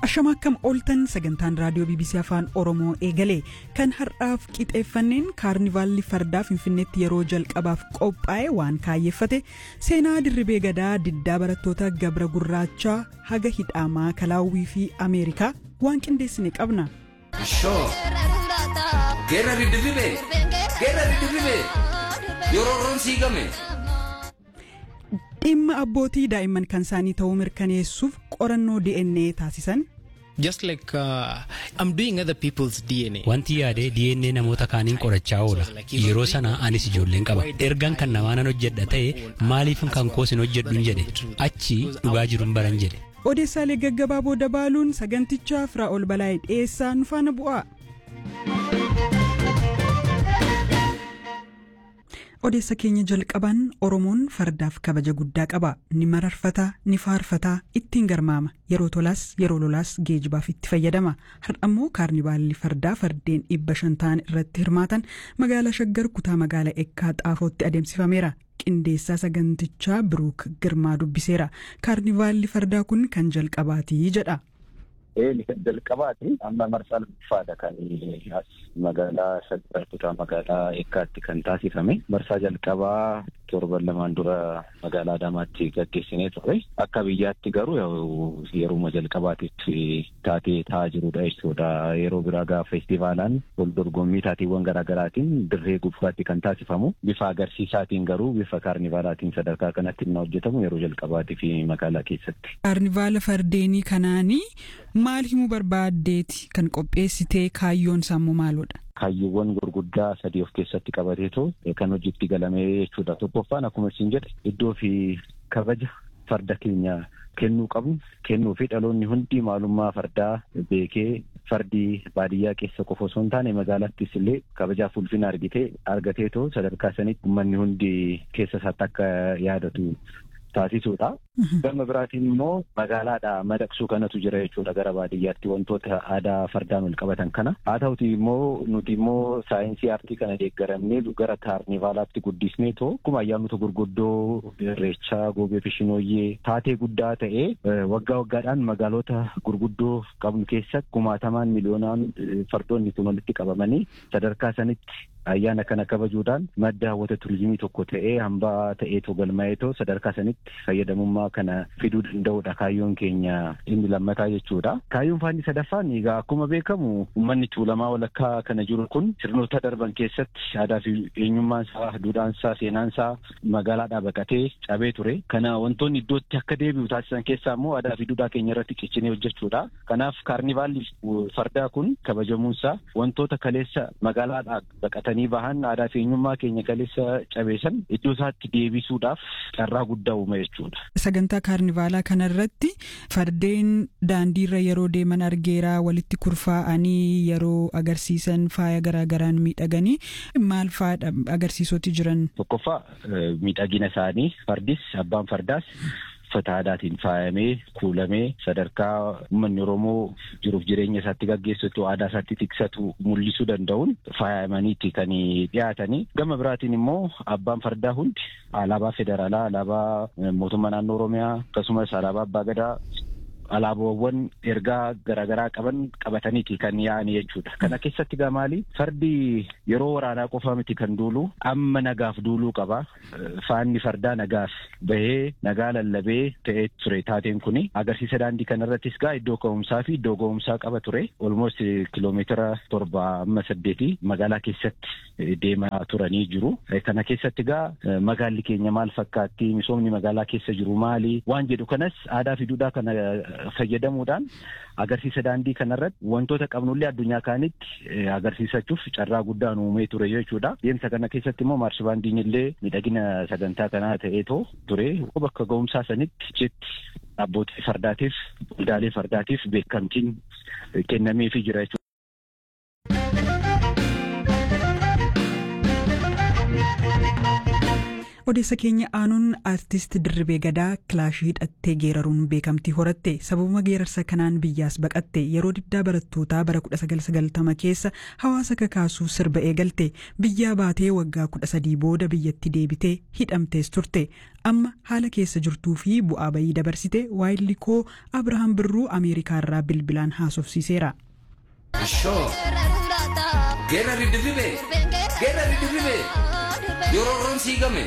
Ashama akkam ooltan sagantaan raadiyoo BBC Afaan Oromoo eegale kan har'aaf qixeeffanneen kaarnivaalli fardaa Finfinneetti yeroo jalqabaaf qophaa'e waan kaayyeeffate seenaa dirribee gadaa diddaa barattoota gabra gurraachaa haga hidhaamaa kalaawwii fi Ameerikaa waan qindeessine qabna. Geerra diddirribee geerra diddirribee yeroo roon siigame. dhimma abbootii daa'imman kan isaanii ta'uu mirkaneessuuf qorannoo DNA taasisan. Just like uh, I'm doing other people's DNA. Wanti yaadee DNA namoota kaaniin qorachaa oola. Yeroo sana anis ijoolleen qaba. Ergaan kan namaa nan hojjedha ta'e maaliif kan koos hin hojjedhu jedhe achi dhugaa jiruun baran jedhe. Odeessaalee gaggabaaboo dabaaluun sagantichaa Firaa'ol Balaayee dhiyeessaa nu faana bu'aa. odeessa keenya jalqaban oromoon fardaaf kabaja guddaa qaba ni mararfata ni faarfata ittiin garmaama yeroo tolaas yeroo lolaas geejibaaf itti fayyadama har'ammoo kaarnivaalli fardaa fardeen dhibba shan ta'an irratti hirmaatan magaalaa shaggar kutaa magaalaa eekkaa xaafootti adeemsifameera qindeessaa sagantichaa biruuk girmaa dubbiseera kaarnivaalli fardaa kun kan jalqabaatii jedha. Eeli kan jalqabaati amma marsaa lamaffaadha kan as magaalaa shaggar kutaa magaalaa eekkaatti kan taasifame marsaa jalqabaa torban lamaan dura magaalaa Adaamaatti gaggeessinee ture akka biyyaatti garuu yeruma jalqabaatitti taatee taa'aa jirudha jechuudha yeroo biraa gaafa feestivaalaan wal dorgommii taateewwan garaagaraatiin dirree gubbaatti kan taasifamu bifa agarsiisaatiin garuu bifa kaarnivaalaatiin sadarkaa kanatti inni hojjetamu yeroo jalqabaatii fi magaalaa keessatti. Kaarnivaala fardeenii kanaanii maal himuu barbaaddeeti kan qopheessitee kaayyoon sammuu maalodha? Kaayyoowwan gurguddaa sadii of keessatti qabateetu kan hojiitti galame jechuudha. Tokkoffaan akkuma isin jedhe iddoo fi kabaja farda keenya kennuu qabnu kennuu fi dhaloonni hundi maalummaa fardaa beekee fardi baadiyyaa keessa qofa osoo hin taane magaalattis illee kabajaaf ulfina argitee argateetoo sadarkaa sanitti uummanni hundi keessa isaatti akka yaadatu taasisuudha. Gama biraatiin immoo magaalaadhaa madaqsuu kanatu jira jechuudha gara baadiyyaatti wantoota aadaa fardaan wal qabatan kana. Haa ta'uti immoo nuti immoo saayinsii aartii kana deeggaramnee gara kaarnivaalaatti guddisnee too akkuma ayyaanota gurguddoo irreechaa goobee fishinooyyee taatee guddaa ta'ee waggaa waggaadhaan magaalota gurguddoo qabnu keessatti kumaatamaan miliyoonaan fardoonni kun walitti qabamanii sadarkaa sanitti ayyaana kana kabajuudhaan madda hawwata turizimii tokko ta'ee hambaa ta'eetoo galmaa'eetoo sadarkaa sanitti fayyadamummaa kana fiduu danda'udha kaayyoon keenya inni lammataa jechuudha. Kaayyoon faanni sadaffaan egaa akkuma beekamu uummanni tuulamaa walakkaa kana jiru kun sirnoota darban keessatti aadaa fi eenyummaan isaa duudhaan isaa seenaan isaa magaalaadhaa baqatee cabee ture. Kana wantoonni iddootti akka deebi'u taasisan keessaa immoo aadaa fi duudhaa keenya irratti qiccinee hojjechuudha. Kanaaf kaarnivaalli fardaa kun kabajamuunsaa wantoota kaleessa magaalaadhaa baqatanii bahan aadaa fi eenyummaa keenya kaleessa cabeessan iddoo isaatti deebisuudhaaf carraa guddaa uuma jechuudha. Sagantaa kaarnivaalaa kanarratti fardeen daandiirra yeroo deeman argeeraa walitti kurfaa'anii yeroo agarsiisan faaya garaagaraan miidhaganii maal faadha agarsiisoti jiran. Tokkoffaa miidhagina isaanii fardis abbaan fardaas uffata aadaatiin faayamee kuulamee sadarkaa uummanni Oromoo jiruuf jireenya isaatti gaggeessatu aadaa isaatti tiksatu mul'isuu danda'uun faayamaniiti kan dhiyaatanii gama biraatiin immoo abbaan fardaa hundi alaabaa federaalaa alaabaa mootummaa naannoo Oromiyaa akkasumas alaabaa abbaa gadaa alaabaawwan ergaa garaagaraa qaban qabataniiti kan yaa'ani jechuudha. Kana keessatti gaa maali? Fardi yeroo waraanaa qofa miti kan duulu amma nagaaf duuluu qaba. Faanni fardaa nagaaf bahee nagaa lallabee ta'ee ture taateen kuni agarsiisa daandii kanarrattis gaa iddoo ka'umsaa fi iddoo ga'umsaa qaba ture. Olmost kiloomeetira torba amma saddeeti magaalaa keessatti deemaa turanii jiru. Kana keessatti gaa magaalli keenya maal fakkaatti? Misoomni magaalaa keessa jiru maali? Waan jedhu kanas aadaa fi duudhaa kana fayyadamuudhaan agarsiisa daandii kanarratti wantoota qabnullee addunyaa kaanitti agarsiisachuuf carraa guddaa uumee ture jechuudha. Deemsa kana keessatti immoo maarshibaandiin illee miidhagina sagantaa kanaa ta'eetoo ture bakka ga'umsaa sanitti jetti abbootii fardaatiif waldaalee fardaatiif beekamtiin kennameefii jira jechuudha. odeessa keenya aanuun aartist dirribee gadaa kilaashii hidhattee geeraruun beekamtii horatte sababuma geerarsa kanaan biyyaas baqatte yeroo diddaa barattootaa bara 1990 keessa hawaasa kakaasuu sirba eegalte biyyaa baatee waggaa 13 booda biyyatti deebitee hidhamtees turte amma haala keessa jirtuu fi bu'aa bayii dabarsite waayillikoo abrahaam birruu ameerikaarraa bilbilaan haasofsiiseera. Ashoo. Geera riddirribee. Geera riddirribee. Yeroo roon siigame.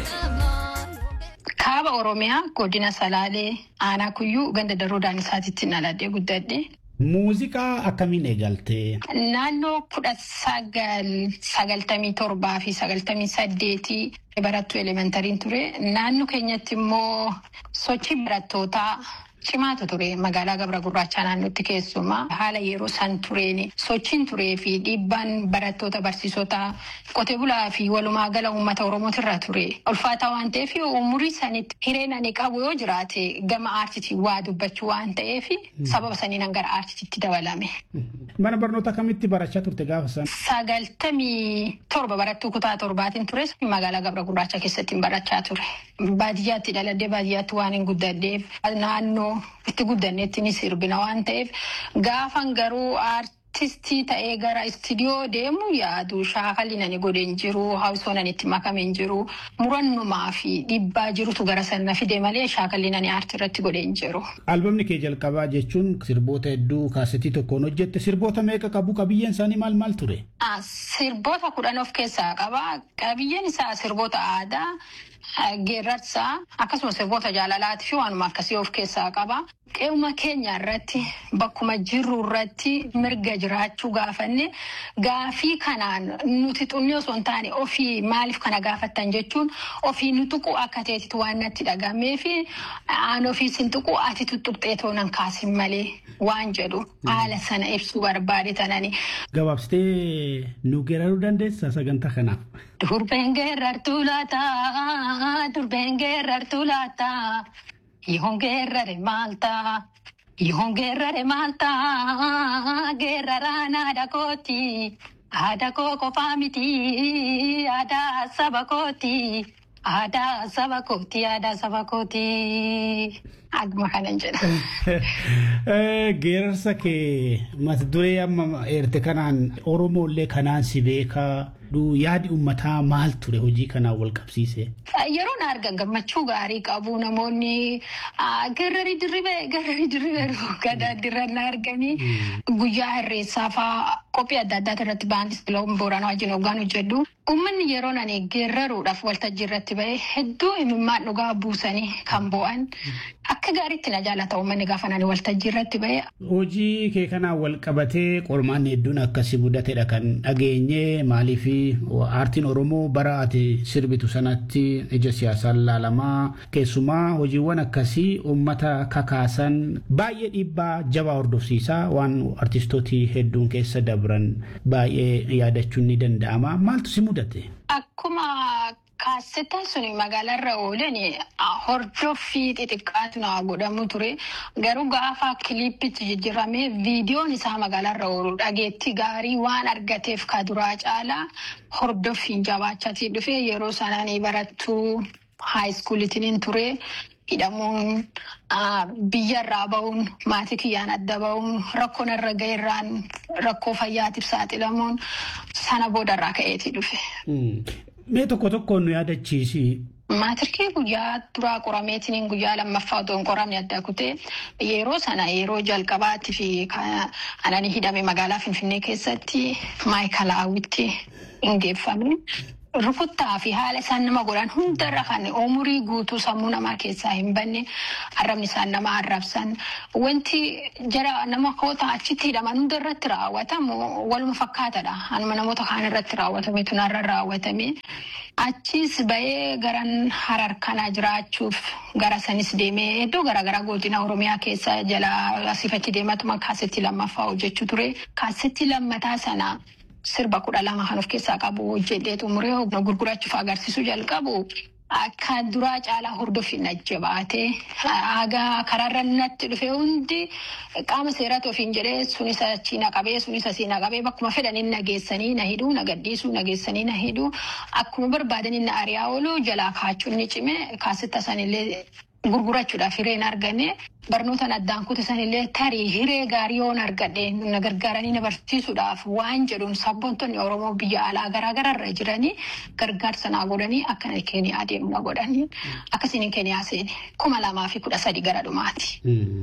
Kaaba Oromiyaa godina Salaalee aanaa kuyyuu ganda daroo daanisaatitti naladhee guddadhe. Muuziqaa akkamiin eegalte? Naannoo kudha sagal sagaltamii torbaa fi sagaltamii saddeetii barattuu elementariin ture. Naannoo keenyatti immoo sochii barattootaa cimaatu ture magaalaa gabra gurraachaa naannootti keessumaa haala yeroo san tureen sochiin turee fi dhiibbaan barattoota barsiisota qotee bulaa fi walumaa gala uummata oromootirra ture ulfaataa waan ta'eef umurii sanitti hireen ani qabu yoo jiraate gama aartitii waa dubbachuu waan ta'eef sababa saniin gara aartitiitti dabalame. Mana barnoota kamitti barachaa turte gaafa san? Sagaltamii torba barattuu kutaa torbaatiin ture magaalaa gabra gurraacha keessatti barachaa ture. Baadiyyaatti dhaladhee baadiyyaatti waan hin guddadheef naannoo itti guddanneetti ni sirbina waan ta'eef gaafan garuu aartistii ta'ee gara istiidiyoo deemu yaadu shaakalli nani godhen jiru hawsoo nani itti makamen jiru murannumaa fi dhiibbaa jirutu gara sana fide malee shaakalli nani aartii irratti godhen jiru. Albamni kee jalqabaa jechuun sirboota hedduu kaasetii tokkoon hojjette sirboota meeqa qabu qabiyyeen isaanii maal maal ture? Sirboota kudhan of keessaa qaba. Qabiyyeen isaa sirboota aadaa. geerrarsaa akkasumas sirboota jaalalaatii fi waanuma akkasii of keessaa qaba. Qe'uma keenya irratti bakkuma jirru irratti mirga jiraachuu gaafanne gaafii kanaan nuti xunnee osoo hin taane ofii maaliif kana gaafattan jechuun ofii nu tuqu akka ta'etti waan natti dhagamee fi aan ofii sin tuqu ati tuttuqxee toonan kaasin malee waan jedhu haala sana ibsuu barbaade tanani. Gabaabsitee nu geeraruu dandeessaa sagantaa kanaaf? Durbeen geerrartuu laataa, durbeen geerrartuu laataa, yoon geerrare maaltaa, yoon geerrare maaltaa, geerraraan haadha kooti, haadha koo qofaa miti, aadaa saba kooti, aadaa saba kooti, aadaa saba kooti. Akkuma kanan jedha. Geerarsa kee mata duree amma eerte kanaan Oromoollee kanaan si beekaa yaadi uummataa maal ture hojii kanaan wal qabsiise? Yeroo na argan gammachuu gaarii qabu namoonni garrarii dirribee garrarii dirribee gadaa dirra na arganii guyyaa hirreessaa fa'aa qophii adda addaa irratti baandis biloon booranaa wajjin hoggaan hojjedhu. Uummanni yeroo nani geeraruudhaaf waltajjii irratti ba'e hedduu imimmaan dhugaa buusanii kan bo'an akka gaariitti na jaalata uummanni gaafa nani waltajjii irratti ba'e. Hojii kee kanaan wal qabatee qormaanni hedduun akkasii mudatedha kan dhageenye maaliif aartiin Oromoo bara ati sirbitu sanatti ija siyaasaan laalamaa keessumaa hojiiwwan akkasii uummata kakaasan baay'ee dhiibbaa jabaa hordofsiisaa waan artistooti hedduun keessa dabran baay'ee yaadachuun ni danda'ama maaltu si mudate? Akkuma Kaassetaan suni magaalaarra oolan hordoffii xixiqqaatu naa godhamu ture. Garuu gaafa kiliippitti jijjiiramee viidiyoon isaa magaalaarra oolu dhageetti gaarii waan argateef ka duraa caalaa hordoffiin jabaachaatii dhufe yeroo sanaan barattuu haayiskuulitiin ture. hidhamuun biyyarraa ba'uun maatii kiyyaan adda ba'uun rakkoon irra ga'eerraan rakkoo fayyaatiif saaxilamuun sana boodarraa ka'eetii dhufe. Mee tokko tokkoon nu yaadachiisi. Maatirkii guyyaa duraa qorameetiin guyyaa lammaffaa otoo hin qoramne adda kutee yeroo sana yeroo jalqabaatti fi anani hidhame magaalaa Finfinnee keessatti maayikalaawwitti hin geeffamne. Rukuttaa fi haala isaan nama godhan hundarra kan umurii guutuu sammuu namaa keessaa hin banne arrabni isaan nama arrabsan wanti jara nama koota achitti hidhaman hunda irratti raawwatamu waluma fakkaatadha. Anuma namoota kaan irratti raawwatame tunarra raawwatame. Achis ba'ee garan harar kana jiraachuuf gara sanis deemee iddoo garaagaraa godina Oromiyaa keessa jala asiifachi deematuma kaasetti lammaffaa hojjechuu ture. Kaasetti lammataa sana. Sirba kudha lama kan of keessaa qabu hojjedhee xumuree gurgurachuuf agarsiisuu jalqabu akka duraa caalaa hordofin ajjabaatee haga karaarra natti dhufe hundi qaama seeratti ofiin jedhee sunis achi na qabee sunis asii na qabee bakkuma fedhanii na geessanii na hidhuu na gaddisuu na geessanii na hidhuu akkuma barbaadanii na ari'aa oolu jalaa kaachuun ni cime kaasitta sanillee gurgurachuudhaaf hireen argane barnoota addaan kutisanillee tarii hiree gaarii yoon argadhe na gargaaranii na barsiisuudhaaf waan jedhuun sabboontonni Oromoo biyya alaa garaagaraa irra jiranii gargaarsa naa godhanii akka keeniyaa deemu na godhanii akkasiin keeniyaa seene kuma lamaa fi kudha sadi gara dhumaati.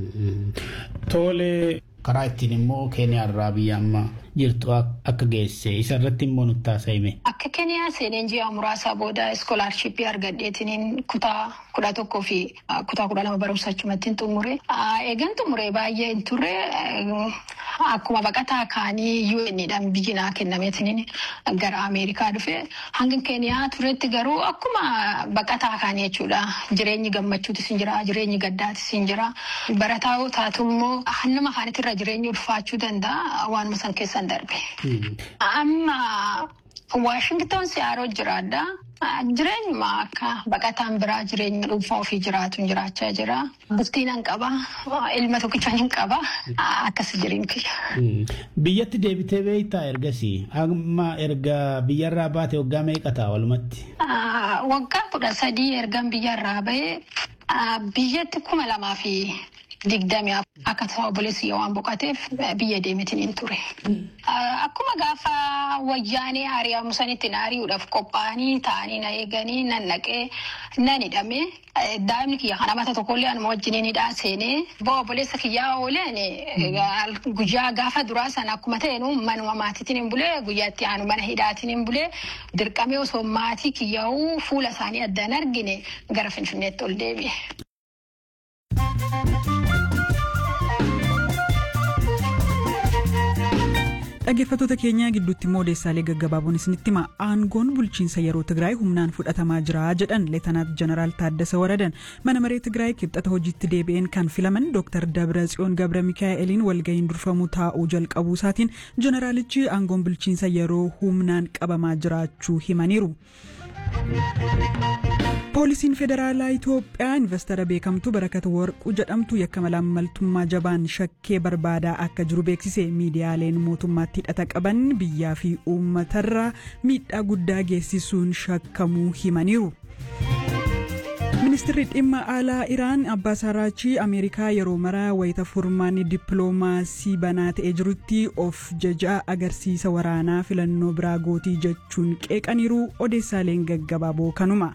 Tole karaa ittiin immoo keeniyaa irraa biyya amma jirtu akka geesse isa irratti immoo nutti haasa'ime. Akka keeniyaa seeneen ji'a muraasa booda iskoolaarshippii argadheetiin kutaa kudha tokkoo fi kutaa kudha lama barumsa achumatti xumure. Eegan xumure baay'ee hin turre akkuma baqataa kaanii UN'dhaan biyyi naa kennameetiin gara Ameerikaa dhufe hanga keeniyaa turetti garuu akkuma baqataa kaanii jechuudha. Jireenyi gammachuutis hin jira, jireenyi gaddaatis hin jira. Barataa taatu immoo nama afaanitirra jireenyi ulfaachuu danda'a waanuma san keessan darbe. Amma Waashington siyaaroo jiraadha. Jireenyuma akka baqataan biraa jireenya dhuunfaa ofii jiraatu jiraachaa jira. Bultiin hin qaba. Ilma tokkicha hin qaba. Akkas jireenya kiyya. Biyyatti deebitee beektaa ergasii amma erga biyyarraa baate waggaa meeqa ta'a walumatti? Waggaa kudha sadii ergan biyyarraa bahee biyyatti kuma lamaa fi digdami akka tasaa obboleessi waan boqoteef biyya deemetiin hin ture. Akkuma gaafa wayyaanee ari'amu sanitti na ari'uudhaaf qophaa'anii taa'anii na eeganii nan naqee nan hidhame. Daa'imni kiyya kana mata tokkollee anuma wajjiniin hidhaa seenee bo'o obboleessa kiyyaa ooleen guyyaa gaafa duraa sana akkuma ta'een manuma maatiitiin hin bulee guyyaatti aanu mana hidhaatiin hin bulee dirqamee osoo maatii kiyyaa'uu fuula isaanii addaan argine gara finfinneetti ol deebi'e. dhaggeeffattoota keenyaa gidduutti immoo odeessaalee gaggabaaboon isinitti hima aangoon bulchiinsa yeroo tigraay humnaan fudhatamaa jira jedhan leetanaat jeneraal taaddasa waradan mana maree tigraay kibxata hojiitti deebi'een kan filaman dooktar dabratsiyoon gabra mikaa'eliin walga'iin durfamuu taa'uu jalqabuu isaatiin jeneraalichi aangoon bulchiinsa yeroo humnaan qabamaa jiraachuu himaniiru. poolisiin federaalaa itoophiyaa investara beekamtuu barakat warquu jedhamtu yakka malaammaltummaa jabaan shakkee barbaadaa akka jiru beeksise miidiyaaleen mootummaatti hidhata qaban biyyaa fi uummatarraa miidhaa guddaa geessisuun shakkamuu himaniiru. ministirri dhimma alaa iraan abbaas araachii ameerikaa yeroo maraa wayita furmaanni dippiloomaasii banaa ta'ee jirutti of jajaa agarsiisa waraanaa filannoo biraa gootii jechuun qeeqaniiru odeessaaleen gaggabaaboo kanuma.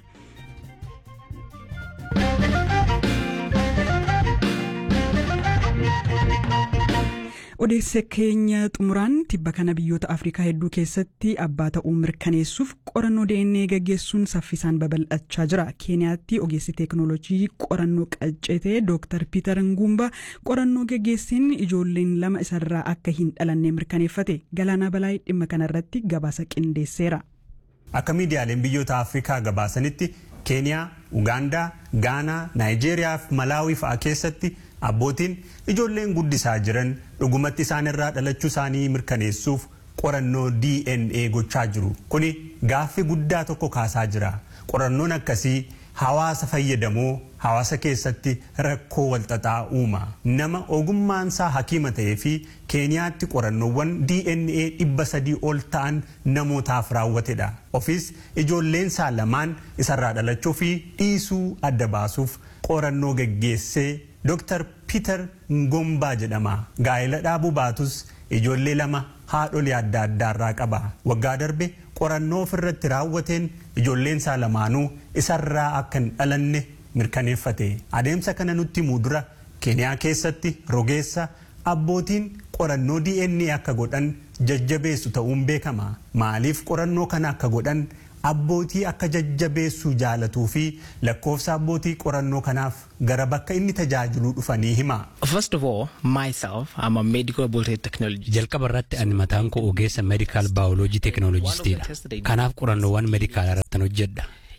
odeessa keenya xumuraan tibba kana biyyoota afrikaa hedduu keessatti abbaa ta'uu mirkaneessuuf qorannoo dna gaggeessuun saffisaan babal'achaa jira keeniyaatti ogeessi teeknoolojii qorannoo qaccete dooktar piiter ngumba qorannoo gaggeesseen ijoolleen lama isarraa akka hin dhalanne mirkaneeffate galaanaa balaayii dhimma kanarratti gabaasa qindeesseera. akka miidiyaaleen biyyoota afrikaa gabaasanitti keeniyaa ugaandaa gaanaa naayijeeriyaa fi malaawii fa'aa keessatti abbootiin ijoolleen guddisaa jiran dhugumatti isaan irraa dhalachuu isaanii mirkaneessuuf qorannoo dna gochaa jiru kuni gaaffii guddaa tokko kaasaa jira qorannoon akkasii hawaasa fayyadamoo hawaasa keessatti rakkoo walxaxaa uuma nama ogummaansaa hakiima ta'ee fi keeniyaatti qorannoowwan dna dhibba sadii ol ta'an namootaaf raawwatedha ofis ijoolleensaa lamaan isarraa dhalachuu fi dhiisuu adda baasuuf qorannoo geggeessee Dr. Peter Ngombaa jedhama. Gaa'ela dhaabuu baatus ijoollee lama haadholii adda addaarraa qaba. Waggaa darbe qorannoo ofirratti raawwateen ijoolleen isaa lamaanuu isarraa akka hin dhalanne mirkaneeffate. Adeemsa kana nutti himuu dura Keeniyaa keessatti rogeessa abbootiin qorannoo DNA akka godhan jajjabeessu ta'uun beekama. Maaliif qorannoo kana akka godhan abbootii akka jajjabeessuu jaalatuu fi lakkoofsa abbootii qorannoo kanaaf gara bakka inni tajaajiluu dhufanii hima. First of all, myself, I'm a medical biotech technologist. Jalqaba irratti ani mataan koo ogeessa meedikaal baayoloojii teeknooloojistiidha. Kanaaf qorannoowwan meedikaalaa irratti hojjedha.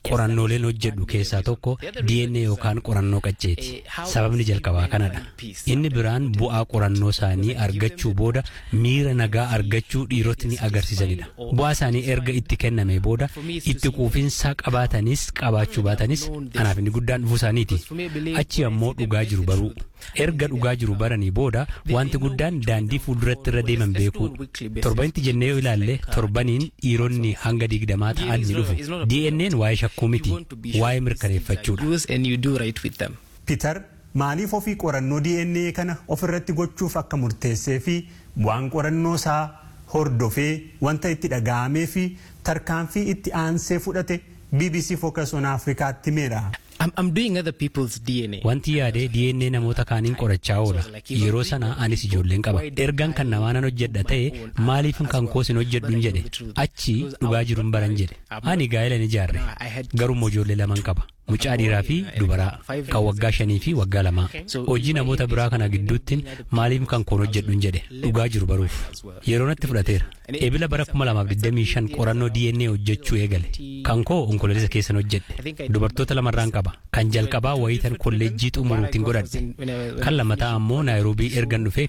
qorannooleen hojjedhu keessaa tokko DNA yookaan qorannoo qacceeti. Sababni jalqabaa kanadha. Inni biraan bu'aa qorannoo isaanii argachuu booda miira nagaa argachuu dhiirotni agarsiisanidha. Bu'aa isaanii erga itti kenname booda itti quufinsa qabaatanis qabaachuu baatanis anaaf inni guddaan dhufuu isaaniiti. Achi ammoo dhugaa jiru baruu. Erga dhugaa jiru baranii booda wanti guddaan daandii fuulduratti irra deeman beekuu. Torbanitti jennee yoo ilaalle torbaniin dhiironni hanga digdamaa ta'an ni dhufu. DNA'n waa'ee shakkuu miti, waa'ee mirkaneeffachuudha. Peter maaliif ofii qorannoo DNA kana ofirratti gochuuf akka murteessee fi bu'aan qorannoo isaa hordofee wanta itti dhaga'amee fi tarkaanfii itti aansee fudhate BBC Focus on Afrikaatti himeera. I'm, I'm doing other people's DNA. Wanti yaadee DNA namoota kaaniin qorachaa oola. Yeroo sana anis ijoolleen qaba. Ergaan kan namaa nan hojjedha ta'e maaliif kan koosin hojjedhu jedhe. Achi dhugaa jiruun baran jedhe. Ani gaa'ela ni ijaarre. Garuu ijoollee laman qaba. Mucaa dhiiraa fi dubaraa kan waggaa shanii fi waggaa lamaa. Hojii namoota biraa kana gidduutti maaliif kan koon hojjedhu jedhe. Dhugaa jiru baruuf. Yeroo natti fudhateera. Ebila bara 2025 qorannoo DNA hojjechuu eegale. Kan koo onkoloolessa keessan hojjedhe. Dubartoota lamarraan qaba. Kan jalqabaa wayitan kolleejjii xumuruutiin godhadhe. Kan lammataa ammoo Naayiroobii ergan dhufee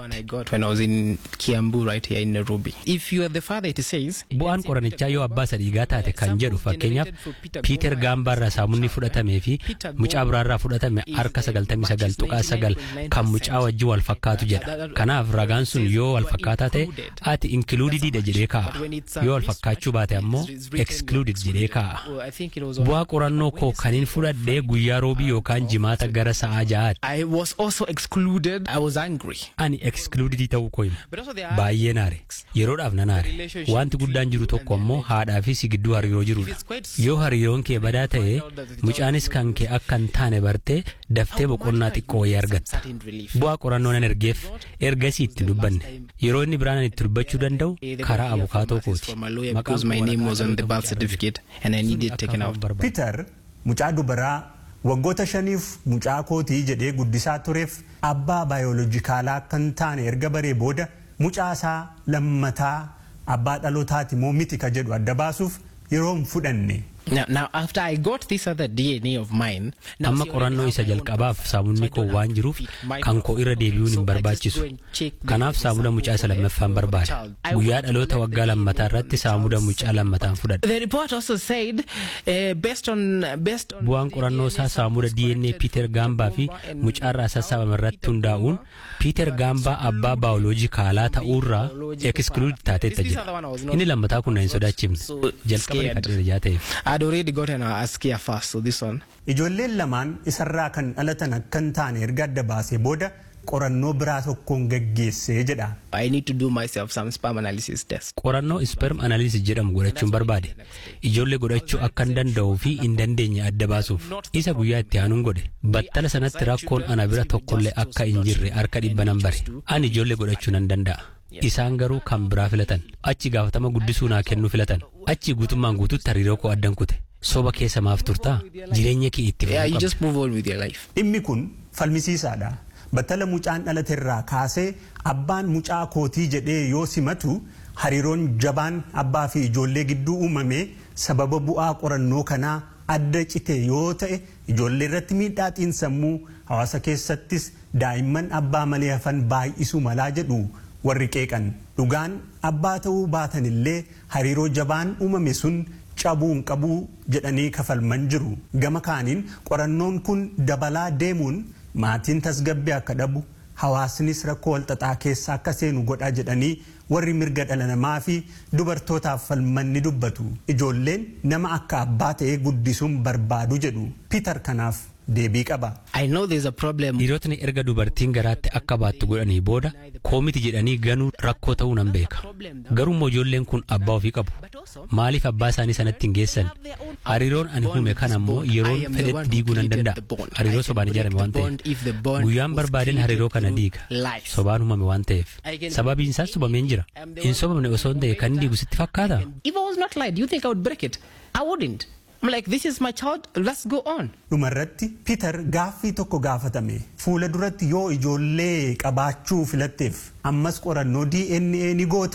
Kiyaambuutti. Bu'aan qorannichaa yoo abbaa sadhiigaa taate kan jedhu fakkeenyaaf Piiter Gaambaarraa saamunni fudhatamee fi mucaa biraarraa fudhatame harka 99 tuqaa 9 kan mucaa wajjin wal fakkaatu jedha. Kanaaf ragaan sun yoo wal fakkaataa ta'e ati inkluudidiidha jedhee kaa'a. Yoo wal fakkaachuu baate ammoo excluded jedhee kaa'a. Bu'aa qorannoo koo kaniin fudhadhee guyyaa roobii yookaan jimaata gara sa'aa ja'aati. I was also excluded. I was angry. Ani excludedii ta'uu koo hima. Baay'ee naare. Yeroodhaaf na naare. Wanti guddaan jiru tokko ammoo haadhaa fi si gidduu hariiroo jirudha. Yoo hariiroon kee badaa ta'e mucaanis kan kee akka hin taane bartee daftee boqonnaa xiqqoo wayii argatta. Bu'aa qorannoo nan ergeef ergasii itti dubbanne. Yeroo inni biraan itti dubbachuu danda'u karaa abukaatoo kooti. Because my name was on the birth certificate and I needed taken out. Peter mucaa dubaraa waggoota shaniif mucaa kootii jedhee guddisaa tureef abbaa baayoloojikaalaa akka hin taane erga baree booda mucaa isaa lammataa abbaa dhalootaati moo miti ka jedhu adda baasuuf yeroo hin fudhanne. Now, now after I got this other DNA of mine, now Amma see, qorannoo isa jalqabaaf saamunni koo waan jiruuf kan koo irra deebi'uun hin barbaachisu. Kanaaf saamuna mucaa isa lammaffaan barbaada. Guyyaa dhaloota waggaa lammataa irratti saamuna mucaa lammataan fudhadha. The report also said, uh, based on based on Bu'aan qorannoo isaa saamuna DNA Piiter Gaambaa fi mucaarraa sassaabame irratti hundaa'uun Piiter Gaambaa abbaa baayoloojikaalaa ta'uurraa ekskluud taateetta jira. Inni lammataa kun na hin sodaachifne. Jalqaba kadhee jaa ta'eef. I'd already gotten a, a scare first, so this one. Ijoolleen lamaan isarraa kan dhalatan akka hin taane erga adda baasee booda qorannoo biraa tokkoon gaggeessee jedha. I need to do myself some sperm analysis test. Qorannoo sperm analysis jedhamu godhachuun barbaade. Ijoollee godhachuu akka hin danda'uu fi hin dandeenye adda baasuuf. Isa guyyaa itti aanuun godhe. Battala sanatti rakkoon ana bira tokkollee akka hin jirre harka dhibba nan bare. Ani ijoollee godhachuu nan danda'a. Isaan garuu kan biraa filatan. Achi gaafatama guddisuu naa kennuu filatan. Achi guutummaan guutuutti hariiroo koo addan kute. Soba keessa maaf turtaa? Jireenya kee itti Yeah, you fufuu just move on with your life. Dhimmi kun falmisiisaadha. Battala mucaan dhalate irraa kaasee abbaan mucaa kootii jedhee yoo simatu hariiroon jabaan abbaa fi ijoollee gidduu uumame sababa bu'aa qorannoo kanaa adda cite yoo ta'e ijoollee irratti miidhaa xiinsammuu hawaasa keessattis daa'imman abbaa malee hafan baay'isuu malaa jedhu warri qeeqan dhugaan abbaa ta'uu baatan illee hariiroo jabaan uumame sun cabuu hin qabuu jedhanii kafalman jiru gama kaaniin qorannoon kun dabalaa deemuun maatiin tasgabbii akka dhabu hawaasnis rakkoo walxaxaa keessa akka seenu godha jedhanii warri mirga dhala namaa fi dubartootaaf falman ni dubbatu ijoolleen nama akka abbaa ta'ee guddisuun barbaadu jedhu piiter kanaaf deebii qaba. I know there's a problem. Dhiirotni erga dubartiin garaatti akka baattu godhanii booda koomiti jedhanii ganuu rakkoo ta'uu nan beeka. Garuu immoo ijoolleen kun abbaa ofii qabu. Maaliif abbaa isaanii sanatti hin geessan? Hariiroon ani uume kana immoo yeroon fedhetti diiguu nan danda'a. Hariiroo sobaan ijaarame waan ta'eef. Guyyaan barbaadeen hariiroo kana diiga. Sobaan uumame waan ta'eef. Sababiin isaas sobameen jira. Hin sobamne osoo hin ta'e kan diigu sitti fakkaata? If I was not lied, you think I would break it? I wouldn't. I'm like, this is my child. Let's go on. dhumarratti piiter gaaffii tokko gaafatame fuula duratti yoo ijoollee qabaachuu filatteef ammas qorannoo dna ni gootaa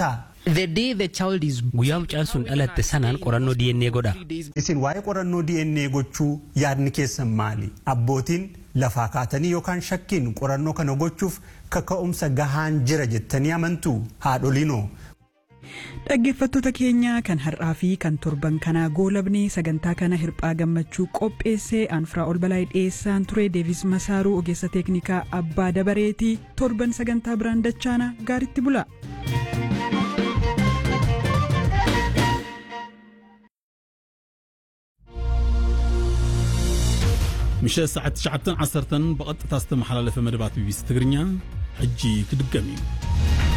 The day the child is Guyyaa mucaan sun dhalatte sanaan qorannoo DNA godha. Isin waa'ee qorannoo DNA gochuu yaadni keessan maali? Abbootiin lafaa kaatanii yookaan shakkiin qorannoo kana gochuuf kaka'umsa gahaan jira jettanii amantuu haadholiinoo? Dhaggeeffattoota keenya kan har'aa fi kan torban kanaa goolabnee sagantaa kana hirphaa gammachuu qopheessee aanfraa ol balaa dhiyeessaan ture deevis masaaruu ogeessa teeknikaa abbaa dabareetii torban sagantaa biraan dachaana gaaritti bula. ምሸት ሰዓት 9 10 ብቐጥታ ዝተመሓላለፈ መደባት ቢቢሲ ትግርኛ ሕጂ ክድገም እዩ